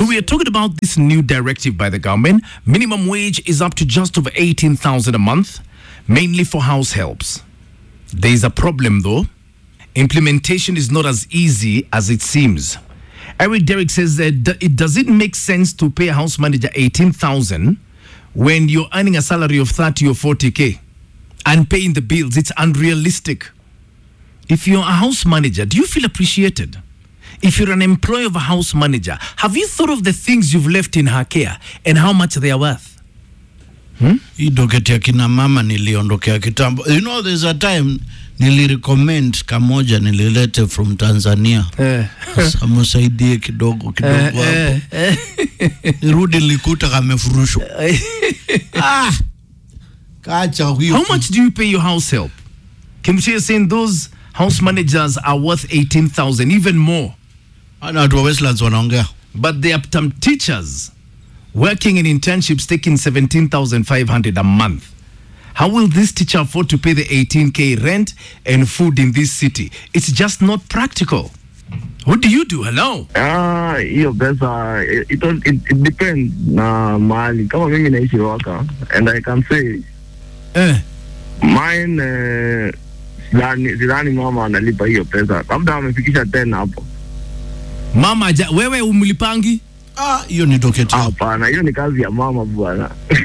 So we are talking about this new directive by the government. Minimum wage is up to just over 18,000 a month, mainly for house helps. There is a problem though. Implementation is not as easy as it seems. Eric Derrick says that d- it doesn't make sense to pay a house manager 18,000 when you're earning a salary of 30 or 40k and paying the bills. It's unrealistic. If you're a house manager, do you feel appreciated? If you're an employee of a house manager, have you thought of the things you've left in her care and how much they are worth? hii doketi ya kina mama niliondokea kitambo you know there's a time nilirecommend kamoja nililete from tanzania sasa msaidie kidogo kidogo hapo nirudi nilikuta kamefurushwa ah, kacha huyo How much do you pay your house help? Kimchi is saying those house managers are worth 18,000, even more. ana watu wa Westlands wanaongea But there are some teachers working in internships taking 17,500 a month. How will this teacher afford to pay the 18k rent and food in this city? It's just not practical. What do you do? Hello? Ah, hiyo pesa it, it, it, it depends na mahali. Kama mimi naishi Waka and I can say Eh. mine eh, sidhani sidhani mama analipa hiyo pesa, labda amefikisha 10 hapo. Mama, aja- wewe umlipangi? ah, hiyo ni doketi hapo Hapana, hiyo ni kazi ya mama bwana.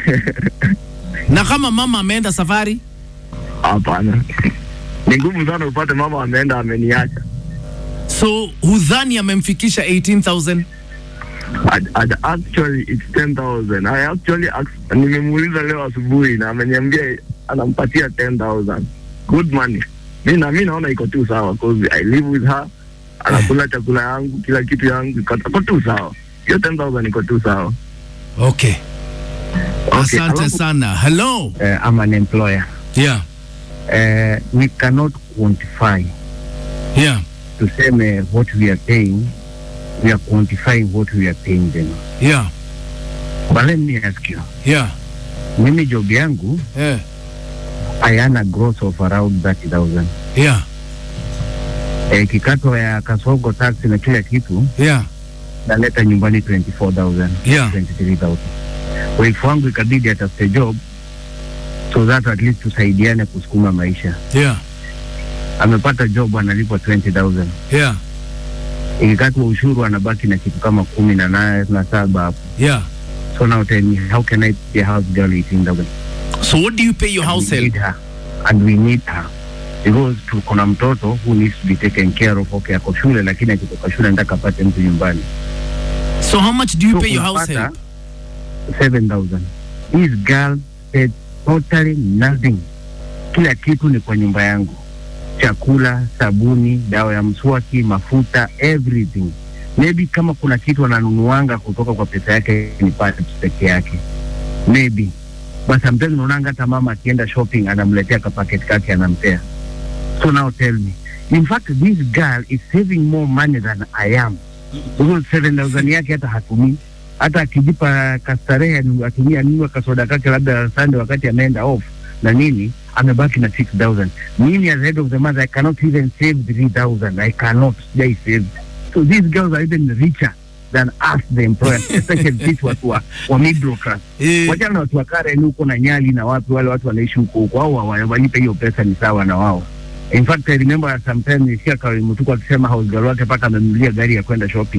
Na kama mama ameenda safari? Hapana, ni ngumu sana upate mama ameenda ameniacha. So hudhani amemfikisha 18,000? Ad- ad- Actually it's 10,000. I actually asked, nimemuuliza leo asubuhi na ameniambia anampatia 10,000. Good money. Mi na mi naona iko tu sawa cause I live with her. Anakula chakula yangu, kila kitu yangu iko iko tu sawa. Hiyo 10,000 iko tu sawa. Okay. Okay, Asante alafu- sana. Hello? uh, I'm an employer. Yeah. Uh, we cannot quantify Yeah. to say uh, what we are paying. We are quantifying what we are paying them. Yeah. But let me ask you, Yeah. mimi job yangu Yeah. I earn a gross of around 30,000. Yeah. Eh, kikato ya kasongo tax na kila kitu Yeah. naleta nyumbani 24,000, Yeah. 23,000. Wife wangu ikabidi atafute job so that at least tusaidiane kusukuma maisha. Yeah. Amepata job analipwa 20,000. Yeah. ikikatwa ushuru anabaki na kitu kama kumi na nane na saba hapo. Yeah. So now tell me how can I pay a house girl 18,000? So what do you pay your house we help? need her and we need her because tuko na mtoto who needs to be taken care of. Okay, ako shule lakini akitoka shule nataka apate mtu nyumbani. So how much do you So pay your house unapata help? 7,000. This girl said totally nothing. Kila kitu ni kwa nyumba yangu, chakula, sabuni, dawa ya mswaki, mafuta, everything. Maybe kama kuna kitu ananunuanga kutoka kwa pesa yake ni pads peke yake, maybe but sometimes unaonanga hata mama akienda shopping anamletea kapaket kake anampea. So now tell me, in fact this girl is saving more money than I am because 7000 yake hata hatumii hata akijipa kastarehe anu- atumia nunua kasoda kake labda Sunday wakati ameenda off na nini amebaki na 6000 mimi as head of the month I cannot even save 3000 I cannot sijai save so these girls are even richer than us the employers especially sisi watu wa, wa middle class Eh, wachana na watu wa Karen huko na Nyali na wapi wale watu wanaishi huko huko au wa- walipe hiyo pesa ni sawa na wao in fact I remember sometimes nisikia Kawai Mutuku akisema house girl wake mpaka amemnulia gari ya kwenda shopping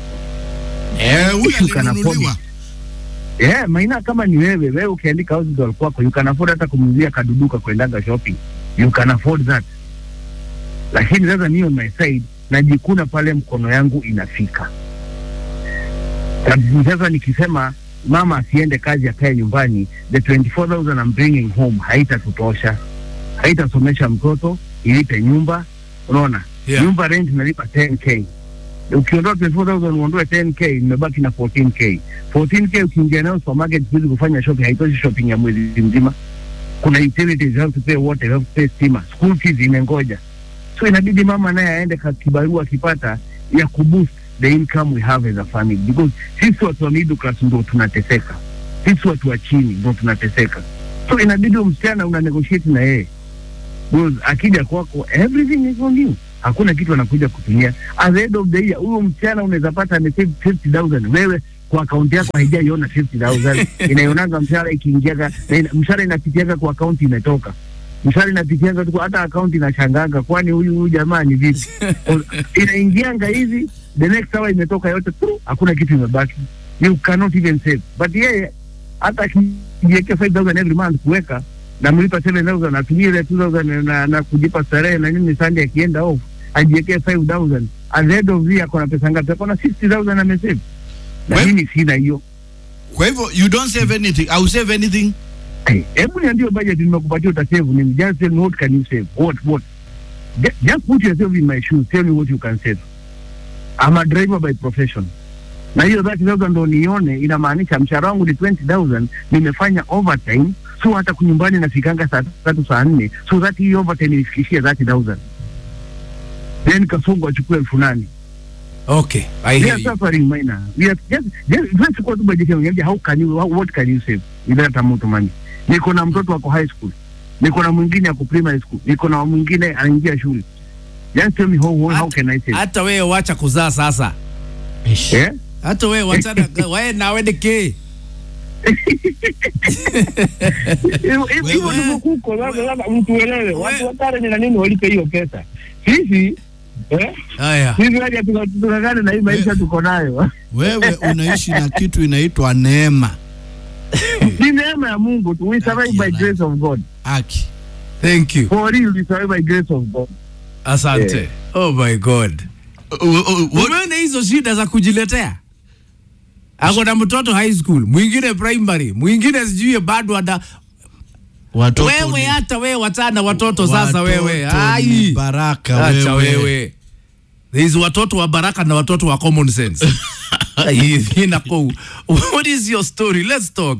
eh, huyu You can afford alinunuliwa Yeah, maina kama ni wewe, wewe ukiandika house girl kwako, you can afford hata kumnunulia kaduduka kuendaga shopping. You can afford that. Lakini sasa mimi on my side najikuna pale mkono yangu inafika. Sababu Sasa nikisema mama asiende kazi akae nyumbani, the 24,000 I'm bringing home haitatutosha, haitasomesha mtoto, ilipe nyumba, unaona Yeah. nyumba rent nalipa 10k ukiondoa 24,000 uondoe 10k nimebaki na 14k 14k ukiingia nayo supermarket siku hizi kufanya shopping haitoshi shopping ya mwezi mzima kuna utilities you have to pay water you have to pay stima school fees imengoja so inabidi mama naye aende ka- kibarua akipata ya kuboost the income we have as a family because sisi watu wa middle class ndo tunateseka sisi watu wa chini ndo tunateseka so inabidi huyo msichana una negotiate na yeye because akija kwako everything is on you hakuna kitu anakuja kutumia. At the end of the year, huyo msichana unaweza pata amesave 50,000 wewe kwa akaunti yako haijaiona 50,000 inaionanga mshahara ikiingiaga, na ina- mshahara inapitiaga kwa akaunti imetoka mshahara inapitianga tu, hata akaunti inashangaga, kwani huyu huyu jamaa ni vipi? Inaingianga hivi, the next hour imetoka yote tu, hakuna kitu imebaki, you cannot even save. But yeye hata akijiwekea 5000 every month kuweka na mlipa 7000 atumie ile 2000 na, na kujipa starehe na nini, Sunday akienda off ajiwekee 5000 at the end of the year, akona pesa ngapi? Akona 60000 amesave, na Well- mimi sina hiyo. Kwa hivyo you don't save anything. Au save anything? Hey, hebu niambie budget nimekupatia utasave nini? Just tell me what can you save? What what? Just, just put yourself in my shoes. Tell me what you can save. I'm a driver by profession. Na hiyo 30000 ndo nione inamaanisha mshahara wangu ni 20000 nimefanya overtime so hata kunyumbani nafikanga saa tatu saa nne so that hii overtime inifikishie 30000 then kasongo achukue elfu nane Okay, I we hear are you. suffering minor. We are just just just chukua tu budget yangu niambie how can you how, what can you save without a moto money. Niko na mtoto wako high school. Niko na mwingine ako primary school. Niko na mwingine anaingia shule. Just tell me how how, how can I save? Hata wewe wacha kuzaa sasa. Eh? Hata wewe wachana wewe nawe ni ke. Hivyo hivyo Wewe- ndivyo kuko sasa sasa mtu elewe. Watu Wewe- wa Karen na nini walipe hiyo pesa. Sisi eh? Haya. Sisi waje tunakana na hii maisha tuko nayo. Wewe unaishi na kitu inaitwa neema. Ni neema ya Mungu tu. We survive by grace of God. Aki. Thank you. For real we survive by grace of God. Asante. Yeah. Oh my God. Umeona hizo shida za kujiletea? Ako na mtoto high school, mwingine primary, mwingine sijui bado ada Watoto wewe ni- hata wewe wachana watoto sasa watoto wewe. ni Ai. baraka Acha wewe. wewe. Hizi watoto wa baraka na watoto wa common sense. Ai, inako. What is your story? Let's talk.